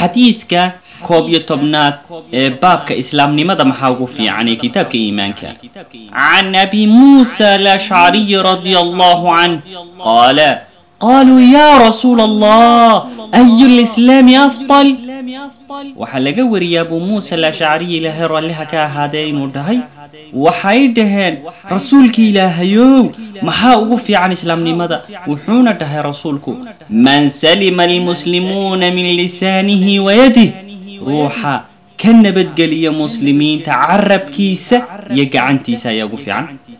xadiidka koob iyo tobnaad ee baabka islaamnimada maxaa ugu fiican ee kitaabka iimaanka can abi muusa alashcariyi radia allahu canh qaala qaluu ya rasuula allah ayu lislaami afdal waxaa laga wariyay abuu muusa alashcariyi ilaahay ralliha ka ahaadee inuu dhahay waxay dhaheen rasuulki ilaahayow maxaa ugu fiican islaamnimada wuxuuna dhahay rasuulku man salima almuslimuuna min lisaanihi wayadih ruuxa ka nabadgeliya muslimiinta carabkiisa iyo gacantiisa ayaa ugu fiican